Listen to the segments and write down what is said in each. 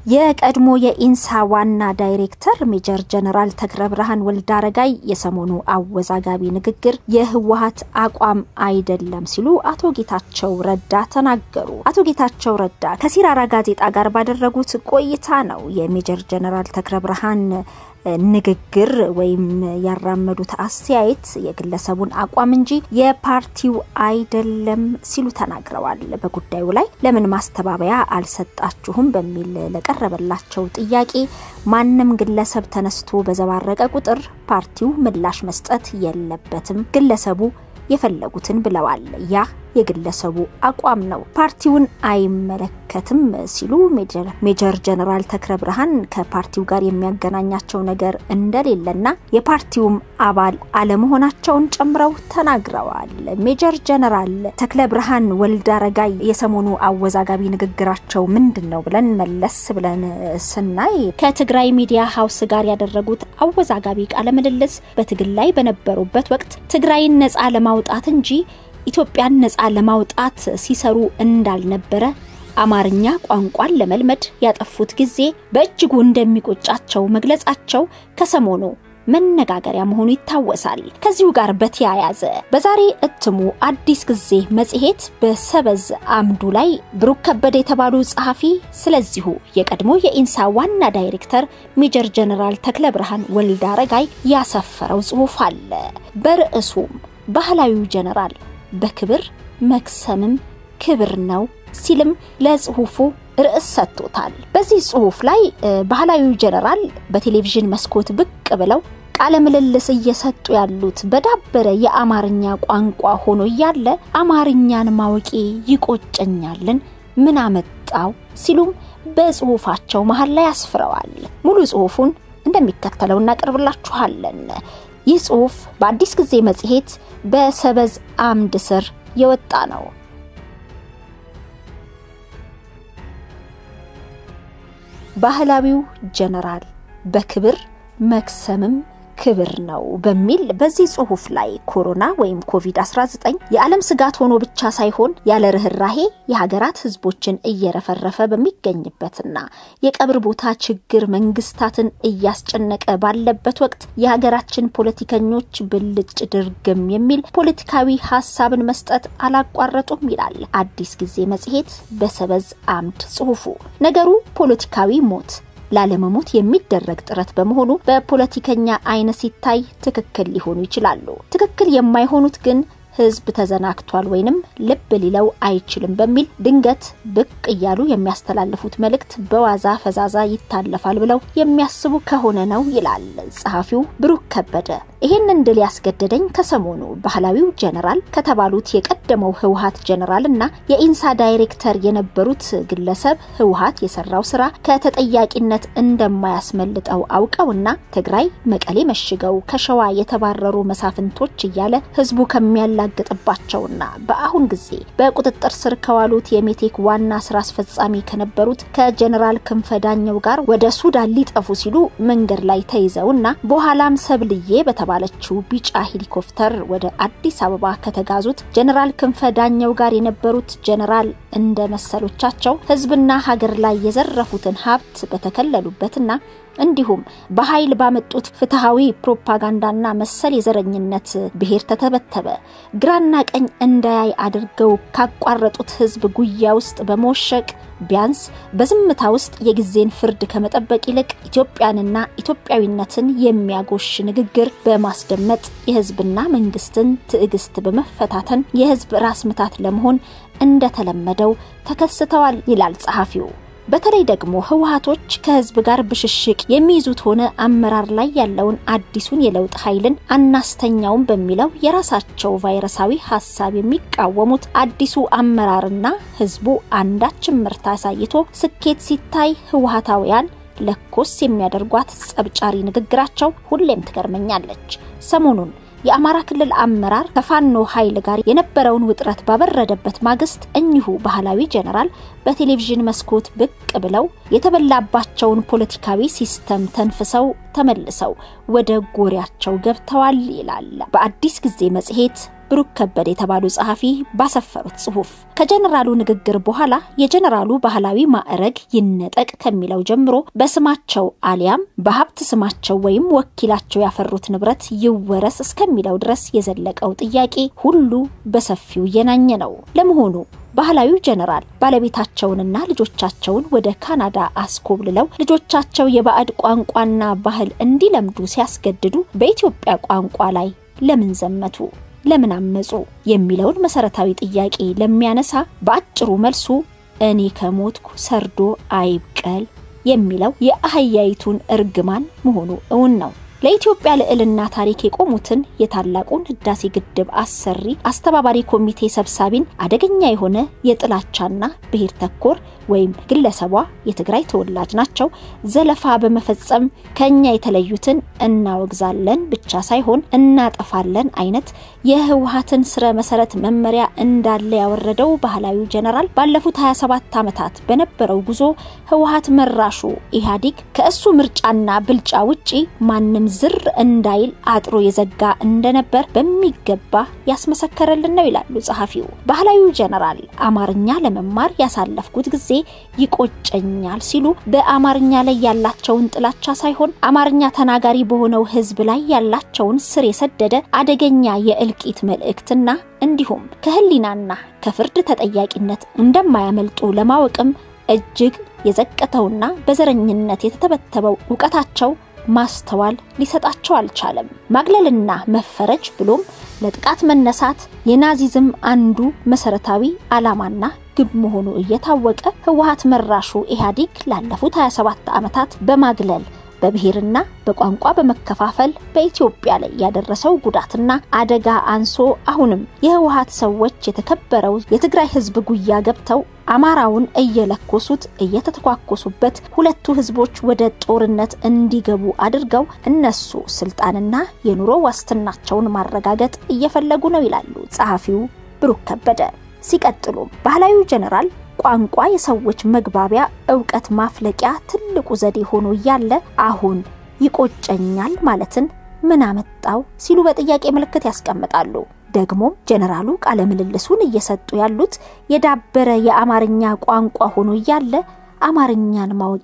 የቀድሞ የኢንሳ ዋና ዳይሬክተር ሜጀር ጀነራል ተክለ ብርሃን ወልደ አረጋይ የሰሞኑ አወዛጋቢ ንግግር የህወሀት አቋም አይደለም ሲሉ አቶ ጌታቸው ረዳ ተናገሩ። አቶ ጌታቸው ረዳ ከሲራራ ጋዜጣ ጋር ባደረጉት ቆይታ ነው የሜጀር ጀነራል ተክለ ብርሃን ንግግር ወይም ያራመዱት አስተያየት የግለሰቡን አቋም እንጂ የፓርቲው አይደለም ሲሉ ተናግረዋል። በጉዳዩ ላይ ለምን ማስተባበያ አልሰጣችሁም በሚል ለቀረበላቸው ጥያቄ ማንም ግለሰብ ተነስቶ በዘባረቀ ቁጥር ፓርቲው ምላሽ መስጠት የለበትም፣ ግለሰቡ የፈለጉትን ብለዋል። ያ የግለሰቡ አቋም ነው፣ ፓርቲውን አይመለከትም ሲሉ ሜጀር ጀነራል ተክለ ብርሃን ከፓርቲው ጋር የሚያገናኛቸው ነገር እንደሌለና የፓርቲውም አባል አለመሆናቸውን ጨምረው ተናግረዋል። ሜጀር ጀነራል ተክለ ብርሃን ወልደ አረጋይ የሰሞኑ አወዛጋቢ ንግግራቸው ምንድን ነው ብለን መለስ ብለን ስናይ ከትግራይ ሚዲያ ሀውስ ጋር ያደረጉት አወዛጋቢ ቃለ ምልልስ በትግል ላይ በነበሩበት ወቅት ትግራይን ነጻ ለማውጣት እንጂ ኢትዮጵያን ነጻ ለማውጣት ሲሰሩ እንዳልነበረ አማርኛ ቋንቋን ለመልመድ ያጠፉት ጊዜ በእጅጉ እንደሚቆጫቸው መግለጻቸው ከሰሞኑ መነጋገሪያ መሆኑ ይታወሳል። ከዚሁ ጋር በተያያዘ በዛሬ እትሙ አዲስ ጊዜ መጽሔት በሰበዝ አምዱ ላይ ብሩክ ከበደ የተባሉ ጸሐፊ ስለዚሁ የቀድሞ የኢንሳ ዋና ዳይሬክተር ሜጀር ጀነራል ተክለ ብርሃን ወልደ አረጋይ ያሰፈረው ጽሑፍ አለ። በርዕሱም ባህላዊው ጀነራል በክብር መክሰምም ክብር ነው ሲልም ለጽሁፉ ርዕስ ሰጥቶታል። በዚህ ጽሁፍ ላይ ባህላዊው ጀነራል በቴሌቪዥን መስኮት ብቅ ብለው ቃለ ምልልስ እየሰጡ ያሉት በዳበረ የአማርኛ ቋንቋ ሆኖ እያለ አማርኛን ማወቄ ይቆጨኛልን ምን አመጣው ሲሉም በጽሁፋቸው መሀል ላይ አስፍረዋል። ሙሉ ጽሁፉን እንደሚከተለው እናቀርብላችኋለን። ይህ ጽሁፍ በአዲስ ጊዜ መጽሔት በሰበዝ አምድ ስር የወጣ ነው። ባህላዊው ጀነራል በክብር መክሰምም ክብር ነው በሚል በዚህ ጽሁፍ ላይ ኮሮና ወይም ኮቪድ-19 የዓለም ስጋት ሆኖ ብቻ ሳይሆን ያለ ርኅራሄ የሀገራት ሕዝቦችን እየረፈረፈ በሚገኝበትና የቀብር ቦታ ችግር መንግስታትን እያስጨነቀ ባለበት ወቅት የሀገራችን ፖለቲከኞች ብልጭ ድርግም የሚል ፖለቲካዊ ሀሳብን መስጠት አላቋረጡም ይላል አዲስ ጊዜ መጽሔት በሰበዝ አምድ ጽሁፉ። ነገሩ ፖለቲካዊ ሞት ላለመሞት የሚደረግ ጥረት በመሆኑ በፖለቲከኛ አይን ሲታይ ትክክል ሊሆኑ ይችላሉ። ትክክል የማይሆኑት ግን ህዝብ ተዘናግቷል ወይንም ልብ ሊለው አይችልም በሚል ድንገት ብቅ እያሉ የሚያስተላልፉት መልእክት በዋዛ ፈዛዛ ይታለፋል ብለው የሚያስቡ ከሆነ ነው ይላል ጸሐፊው ብሩክ ከበደ። ይህንን ድል ያስገደደኝ ከሰሞኑ ባህላዊው ጀነራል ከተባሉት የቀደመው ህወሀት ጀነራል እና የኢንሳ ዳይሬክተር የነበሩት ግለሰብ ህወሀት የሰራው ስራ ከተጠያቂነት እንደማያስመልጠው አውቀውና ትግራይ መቀሌ መሽገው ከሸዋ የተባረሩ መሳፍንቶች እያለ ህዝቡ ከሚያላግጥባቸውና በአሁን ጊዜ በቁጥጥር ስር ከዋሉት የሜቴክ ዋና ስራ አስፈጻሚ ከነበሩት ከጀነራል ክንፈ ዳኘው ጋር ወደ ሱዳን ሊጠፉ ሲሉ መንገድ ላይ ተይዘውና በኋላም ሰብልዬ በተባለችው ቢጫ ሄሊኮፕተር ወደ አዲስ አበባ ከተጋዙት ጀነራል ክንፈ ዳኘው ጋር የነበሩት ጀነራል እንደ መሰሎቻቸው ህዝብና ሀገር ላይ የዘረፉትን ሀብት በተከለሉበትና እንዲሁም በኃይል ባመጡት ፍትሐዊ ፕሮፓጋንዳና መሰል የዘረኝነት ብሔር ተተበተበ ግራና ቀኝ እንዳያይ አድርገው ካቋረጡት ህዝብ ጉያ ውስጥ በመወሸቅ ቢያንስ በዝምታ ውስጥ የጊዜን ፍርድ ከመጠበቅ ይልቅ ኢትዮጵያንና ኢትዮጵያዊነትን የሚያጎሽ ንግግር በማስደመጥ የህዝብና መንግስትን ትዕግስት በመፈታተን የህዝብ ራስ ምታት ለመሆን እንደተለመደው ተከስተዋል ይላል ጸሐፊው። በተለይ ደግሞ ህወሀቶች ከህዝብ ጋር ብሽሽቅ የሚይዙት ሆነ አመራር ላይ ያለውን አዲሱን የለውጥ ኃይልን አናስተኛውም በሚለው የራሳቸው ቫይረሳዊ ሀሳብ የሚቃወሙት አዲሱ አመራርና ህዝቡ አንዳችን ምርታ አሳይቶ ስኬት ሲታይ ህወሀታውያን ለኮስ የሚያደርጓት ጸብጫሪ ንግግራቸው ሁሌም ትገርመኛለች። ሰሞኑን የአማራ ክልል አመራር ከፋኖ ኃይል ጋር የነበረውን ውጥረት ባበረደበት ማግስት እኚሁ ባህላዊ ጀነራል በቴሌቪዥን መስኮት ብቅ ብለው የተበላባቸውን ፖለቲካዊ ሲስተም ተንፍሰው ተመልሰው ወደ ጎሪያቸው ገብተዋል ይላል በአዲስ ጊዜ መጽሔት ብሩክ ከበደ የተባሉ ጸሐፊ ባሰፈሩት ጽሑፍ ከጀነራሉ ንግግር በኋላ የጀነራሉ ባህላዊ ማዕረግ ይነጠቅ ከሚለው ጀምሮ በስማቸው አሊያም በሀብት ስማቸው ወይም ወኪላቸው ያፈሩት ንብረት ይወረስ እስከሚለው ድረስ የዘለቀው ጥያቄ ሁሉ በሰፊው እየናኘ ነው። ለመሆኑ ባህላዊው ጀነራል ባለቤታቸውንና ልጆቻቸውን ወደ ካናዳ አስኮብልለው ልጆቻቸው የባዕድ ቋንቋና ባህል እንዲለምዱ ሲያስገድዱ በኢትዮጵያ ቋንቋ ላይ ለምን ዘመቱ? ለምን አመጹ? የሚለውን መሰረታዊ ጥያቄ ለሚያነሳ በአጭሩ መልሱ እኔ ከሞትኩ ሰርዶ አይብቀል የሚለው የአህያይቱን እርግማን መሆኑ እውን ነው። ለኢትዮጵያ ልዕልና ታሪክ የቆሙትን የታላቁን ህዳሴ ግድብ አሰሪ አስተባባሪ ኮሚቴ ሰብሳቢን አደገኛ የሆነ የጥላቻና ብሔር ተኮር ወይም ግለሰቧ የትግራይ ተወላጅ ናቸው ዘለፋ በመፈጸም ከኛ የተለዩትን እናወግዛለን ብቻ ሳይሆን እናጠፋለን አይነት የህወሀትን ስረ መሰረት መመሪያ እንዳለ ያወረደው ባህላዊው ጀነራል ባለፉት 27 ዓመታት በነበረው ጉዞ ህወሀት መራሹ ኢህአዴግ ከእሱ ምርጫና ብልጫ ውጪ ማንም ዝር እንዳይል አጥሮ የዘጋ እንደነበር በሚገባ ያስመሰከረልን ነው ይላሉ ጸሐፊው። ባህላዊው ጀነራል አማርኛ ለመማር ያሳለፍኩት ጊዜ ይቆጨኛል ሲሉ በአማርኛ ላይ ያላቸውን ጥላቻ ሳይሆን አማርኛ ተናጋሪ በሆነው ህዝብ ላይ ያላቸውን ስር የሰደደ አደገኛ የእልቂት መልእክትና እንዲሁም ከህሊናና ከፍርድ ተጠያቂነት እንደማያመልጡ ለማወቅም እጅግ የዘቀተውና በዘረኝነት የተተበተበው እውቀታቸው ማስተዋል ሊሰጣቸው አልቻለም። ማግለልና መፈረጅ ብሎም ለጥቃት መነሳት የናዚዝም አንዱ መሰረታዊ ዓላማና ግብ መሆኑ እየታወቀ ህወሀት መራሹ ኢህአዴግ ላለፉት 27 ዓመታት በማግለል በብሔርና በቋንቋ በመከፋፈል በኢትዮጵያ ላይ ያደረሰው ጉዳትና አደጋ አንሶ አሁንም የህወሀት ሰዎች የተከበረው የትግራይ ህዝብ ጉያ ገብተው አማራውን እየለኮሱት እየተተኳኮሱበት ሁለቱ ህዝቦች ወደ ጦርነት እንዲገቡ አድርገው እነሱ ስልጣንና የኑሮ ዋስትናቸውን ማረጋገጥ እየፈለጉ ነው ይላሉ ጸሐፊው ብሩክ ከበደ። ሲቀጥሉም ባህላዊው ጀነራል ቋንቋ የሰዎች መግባቢያ እውቀት ማፍለቂያ ትልቁ ዘዴ ሆኖ እያለ አሁን ይቆጨኛል ማለትን ምን አመጣው ሲሉ በጥያቄ ምልክት ያስቀምጣሉ። ደግሞ ጀነራሉ ቃለ ምልልሱን እየሰጡ ያሉት የዳበረ የአማርኛ ቋንቋ ሆኖ እያለ አማርኛን ማወቄ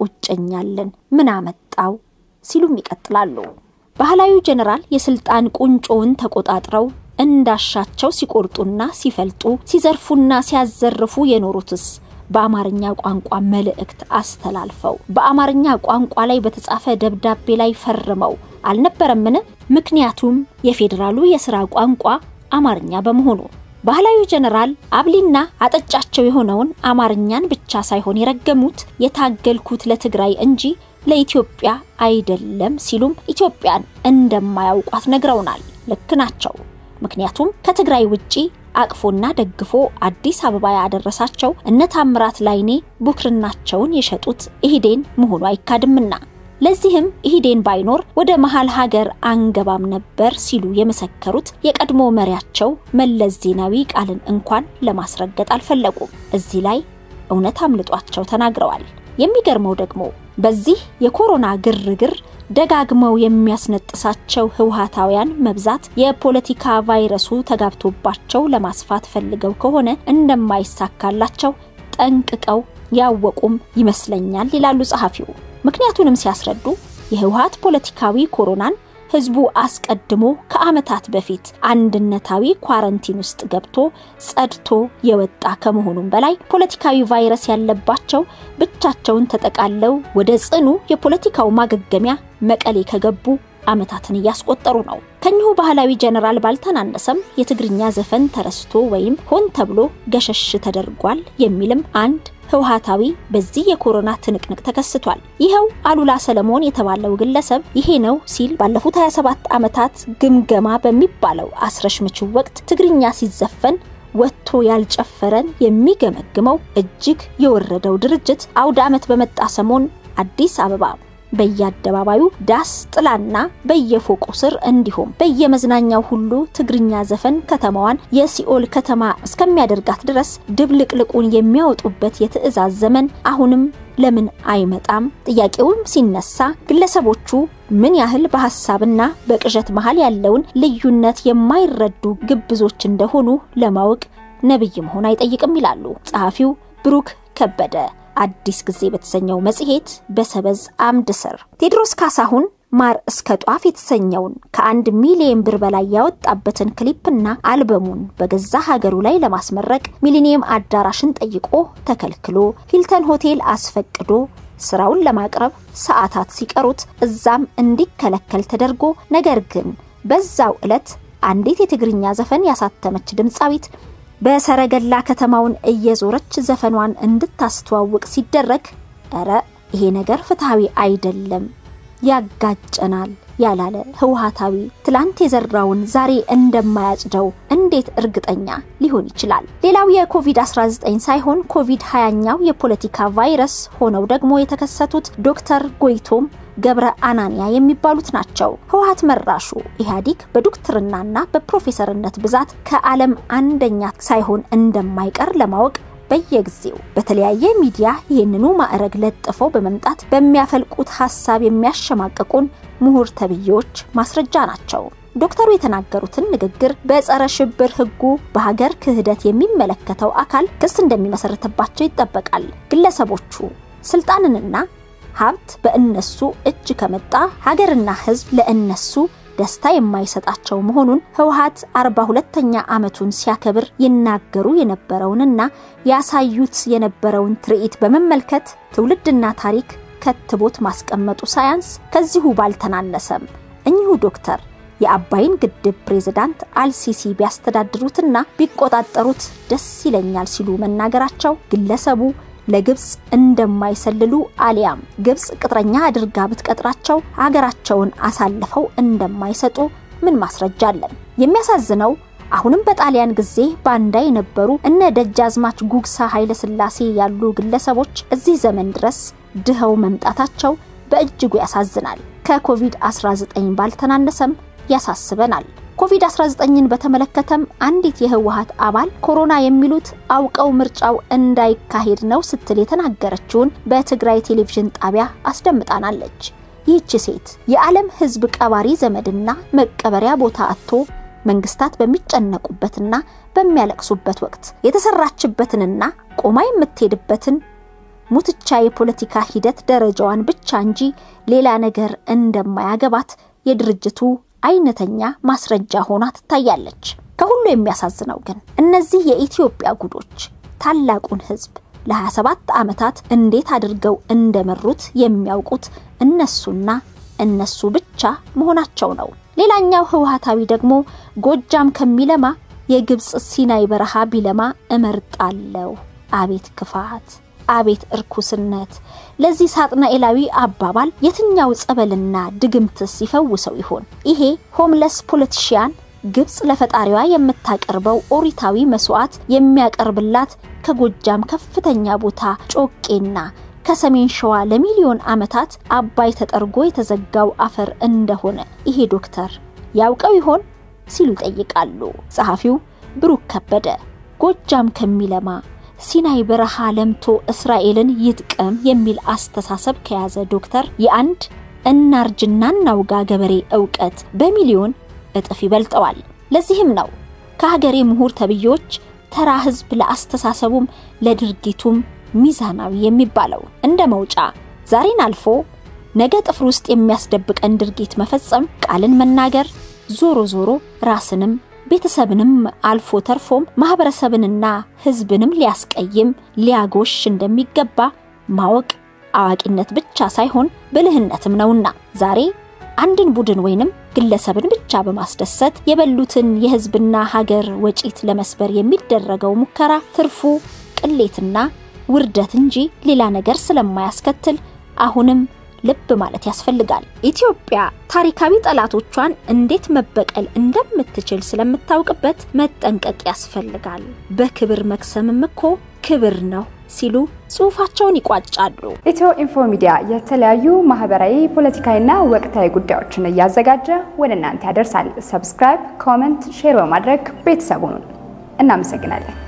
ይቆጨኛልን ምን አመጣው ሲሉም ይቀጥላሉ። ባህላዊው ጀነራል የስልጣን ቁንጮውን ተቆጣጥረው እንዳሻቸው ሲቆርጡና ሲፈልጡ ሲዘርፉና ሲያዘርፉ የኖሩትስ በአማርኛ ቋንቋ መልእክት አስተላልፈው በአማርኛ ቋንቋ ላይ በተጻፈ ደብዳቤ ላይ ፈርመው አልነበረምን? ምክንያቱም የፌዴራሉ የሥራ ቋንቋ አማርኛ በመሆኑ ባህላዊ ጀነራል አብሊና አጠጫቸው የሆነውን አማርኛን ብቻ ሳይሆን የረገሙት የታገልኩት ለትግራይ እንጂ ለኢትዮጵያ አይደለም ሲሉም ኢትዮጵያን እንደማያውቋት ነግረውናል። ልክ ናቸው። ምክንያቱም ከትግራይ ውጪ አቅፎና ደግፎ አዲስ አበባ ያደረሳቸው እነ ታምራት ላይኔ ቡክርናቸውን የሸጡት ኢህዴን መሆኑ አይካድምና ለዚህም ኢህዴን ባይኖር ወደ መሀል ሀገር አንገባም ነበር ሲሉ የመሰከሩት የቀድሞ መሪያቸው መለስ ዜናዊ ቃልን እንኳን ለማስረገጥ አልፈለጉም። እዚህ ላይ እውነት አምልጧቸው ተናግረዋል። የሚገርመው ደግሞ በዚህ የኮሮና ግርግር ደጋግመው የሚያስነጥሳቸው ህወሀታውያን መብዛት የፖለቲካ ቫይረሱ ተጋብቶባቸው ለማስፋት ፈልገው ከሆነ እንደማይሳካላቸው ጠንቅቀው ያወቁም ይመስለኛል ይላሉ ጸሐፊው። ምክንያቱንም ሲያስረዱ የህወሀት ፖለቲካዊ ኮሮናን ህዝቡ አስቀድሞ ከዓመታት በፊት አንድነታዊ ኳረንቲን ውስጥ ገብቶ ጸድቶ የወጣ ከመሆኑም በላይ ፖለቲካዊ ቫይረስ ያለባቸው ብቻቸውን ተጠቃለው ወደ ጽኑ የፖለቲካው ማገገሚያ መቀሌ ከገቡ ዓመታትን እያስቆጠሩ ነው። ከኚሁ ባህላዊ ጀነራል ባልተናነሰም የትግርኛ ዘፈን ተረስቶ ወይም ሆን ተብሎ ገሸሽ ተደርጓል የሚልም አንድ ህወሀታዊ በዚህ የኮሮና ትንቅንቅ ተከስቷል። ይኸው አሉላ ሰለሞን የተባለው ግለሰብ ይሄ ነው ሲል ባለፉት 27 ዓመታት ግምገማ በሚባለው አስረሽምችው ወቅት ትግርኛ ሲዘፈን ወጥቶ ያልጨፈረን የሚገመግመው እጅግ የወረደው ድርጅት አውደ ዓመት በመጣ ሰሞን አዲስ አበባ በየአደባባዩ ዳስ ጥላና በየፎቁ ስር እንዲሁም በየመዝናኛው ሁሉ ትግርኛ ዘፈን ከተማዋን የሲኦል ከተማ እስከሚያደርጋት ድረስ ድብልቅልቁን የሚያወጡበት የትዕዛዝ ዘመን አሁንም ለምን አይመጣም? ጥያቄውም ሲነሳ ግለሰቦቹ ምን ያህል በሀሳብና በቅዠት መሃል ያለውን ልዩነት የማይረዱ ግብዞች እንደሆኑ ለማወቅ ነብይ መሆን አይጠይቅም ይላሉ ጸሐፊው ብሩክ ከበደ አዲስ ጊዜ በተሰኘው መጽሔት በሰበዝ አምድ ስር ቴዎድሮስ ካሳሁን ማር እስከ ጧፍ የተሰኘውን ከአንድ ሚሊዮን ብር በላይ ያወጣበትን ክሊፕና አልበሙን በገዛ ሀገሩ ላይ ለማስመረቅ ሚሊኒየም አዳራሽን ጠይቆ ተከልክሎ ሂልተን ሆቴል አስፈቅዶ ስራውን ለማቅረብ ሰዓታት ሲቀሩት እዛም እንዲከለከል ተደርጎ ነገር ግን በዛው ዕለት አንዲት የትግርኛ ዘፈን ያሳተመች ድምፃዊት በሰረገላ ከተማውን እየዞረች ዘፈኗን እንድታስተዋውቅ ሲደረግ እረ ይሄ ነገር ፍትሐዊ አይደለም ያጋጨናል ያላለ ህወሓታዊ ትላንት የዘራውን ዛሬ እንደማያጭደው እንዴት እርግጠኛ ሊሆን ይችላል? ሌላው የኮቪድ-19 ሳይሆን ኮቪድ 20ኛው የፖለቲካ ቫይረስ ሆነው ደግሞ የተከሰቱት ዶክተር ጎይቶም ገብረ አናንያ የሚባሉት ናቸው። ህወሓት መራሹ ኢህአዴግ በዶክትርናና በፕሮፌሰርነት ብዛት ከዓለም አንደኛ ሳይሆን እንደማይቀር ለማወቅ በየጊዜው በተለያየ ሚዲያ ይህንኑ ማዕረግ ለጥፈው በመምጣት በሚያፈልቁት ሀሳብ የሚያሸማቅቁን ምሁር ተብዬዎች ማስረጃ ናቸው። ዶክተሩ የተናገሩትን ንግግር በጸረ ሽብር ህጉ በሀገር ክህደት የሚመለከተው አካል ክስ እንደሚመሰረትባቸው ይጠበቃል። ግለሰቦቹ ስልጣንንና ሀብት በእነሱ እጅ ከመጣ ሀገርና ህዝብ ለእነሱ ደስታ የማይሰጣቸው መሆኑን ህወሓት አርባ ሁለተኛ ዓመቱን ሲያከብር ይናገሩ የነበረውንና ያሳዩት የነበረውን ትርኢት በመመልከት ትውልድና ታሪክ ከትቦት ማስቀመጡ ሳያንስ ከዚሁ ባልተናነሰም እኚሁ ዶክተር የአባይን ግድብ ፕሬዝዳንት አልሲሲ ቢያስተዳድሩትና ቢቆጣጠሩት ደስ ይለኛል ሲሉ መናገራቸው ግለሰቡ ለግብፅ እንደማይሰልሉ አሊያም ግብፅ ቅጥረኛ አድርጋ ብትቀጥራቸው አገራቸውን አሳልፈው እንደማይሰጡ ምን ማስረጃ አለን? የሚያሳዝነው አሁንም በጣሊያን ጊዜ ባንዳ የነበሩ እነ ደጃዝማች ጉግሳ ኃይለ ሥላሴ ያሉ ግለሰቦች እዚህ ዘመን ድረስ ድኸው መምጣታቸው በእጅጉ ያሳዝናል። ከኮቪድ-19 ባልተናነሰም ያሳስበናል። ኮቪድ-19ን በተመለከተም አንዲት የህወሓት አባል ኮሮና የሚሉት አውቀው ምርጫው እንዳይካሄድ ነው ስትል የተናገረችውን በትግራይ ቴሌቪዥን ጣቢያ አስደምጣናለች። ይህች ሴት የዓለም ህዝብ ቀባሪ ዘመድና መቀበሪያ ቦታ አጥቶ መንግስታት በሚጨነቁበትና በሚያለቅሱበት ወቅት የተሰራችበትንና ቆማ የምትሄድበትን ሙትቻ የፖለቲካ ሂደት ደረጃዋን ብቻ እንጂ ሌላ ነገር እንደማያገባት የድርጅቱ አይነተኛ ማስረጃ ሆና ትታያለች። ከሁሉ የሚያሳዝነው ግን እነዚህ የኢትዮጵያ ጉዶች ታላቁን ህዝብ ለ27 ዓመታት እንዴት አድርገው እንደመሩት የሚያውቁት እነሱና እነሱ ብቻ መሆናቸው ነው። ሌላኛው ህወሓታዊ ደግሞ ጎጃም ከሚለማ የግብፅ ሲናይ በረሃ ቢለማ እመርጣለሁ። አቤት ክፋት! አቤት እርኩስነት! ለዚህ ሳጥናኤላዊ አባባል የትኛው ጸበልና ድግምትስ ይፈውሰው ይሆን? ይሄ ሆምለስ ፖለቲሽያን ግብፅ ለፈጣሪዋ የምታቀርበው ኦሪታዊ መስዋዕት የሚያቀርብላት ከጎጃም ከፍተኛ ቦታ ጮቄና ከሰሜን ሸዋ ለሚሊዮን ዓመታት አባይ ተጠርጎ የተዘጋው አፈር እንደሆነ ይሄ ዶክተር ያውቀው ይሆን ሲሉ ይጠይቃሉ። ጸሐፊው ብሩክ ከበደ ጎጃም ከሚለማ ሲናይ በረሃ ለምቶ እስራኤልን ይጥቀም የሚል አስተሳሰብ ከያዘ ዶክተር የአንድ እናርጅና እናውጋ ገበሬ እውቀት በሚሊዮን እጥፍ ይበልጠዋል። ለዚህም ነው ከሀገሬ ምሁር ተብዬዎች ተራ ህዝብ ለአስተሳሰቡም ለድርጊቱም ሚዛናዊ የሚባለው። እንደ መውጫ ዛሬን አልፎ ነገ ጥፍር ውስጥ የሚያስደብቀን ድርጊት መፈጸም፣ ቃልን መናገር ዞሮ ዞሮ ራስንም ቤተሰብንም አልፎ ተርፎም ማህበረሰብንና ህዝብንም ሊያስቀይም ሊያጎሽ እንደሚገባ ማወቅ አዋቂነት ብቻ ሳይሆን ብልህነትም ነውና ዛሬ አንድን ቡድን ወይንም ግለሰብን ብቻ በማስደሰት የበሉትን የህዝብና ሀገር ወጪት ለመስበር የሚደረገው ሙከራ ትርፉ ቅሌትና ውርደት እንጂ ሌላ ነገር ስለማያስከትል አሁንም ልብ ማለት ያስፈልጋል። ኢትዮጵያ ታሪካዊ ጠላቶቿን እንዴት መበቀል እንደምትችል ስለምታውቅበት መጠንቀቅ ያስፈልጋል። በክብር መክሰምም እኮ ክብር ነው ሲሉ ጽሑፋቸውን ይቋጫሉ። ኢትዮ ኢንፎ ሚዲያ የተለያዩ ማህበራዊ፣ ፖለቲካዊና ወቅታዊ ጉዳዮችን እያዘጋጀ ወደ እናንተ ያደርሳል። ሰብስክራይብ፣ ኮመንት፣ ሼር በማድረግ ቤተሰቡን እናመሰግናለን።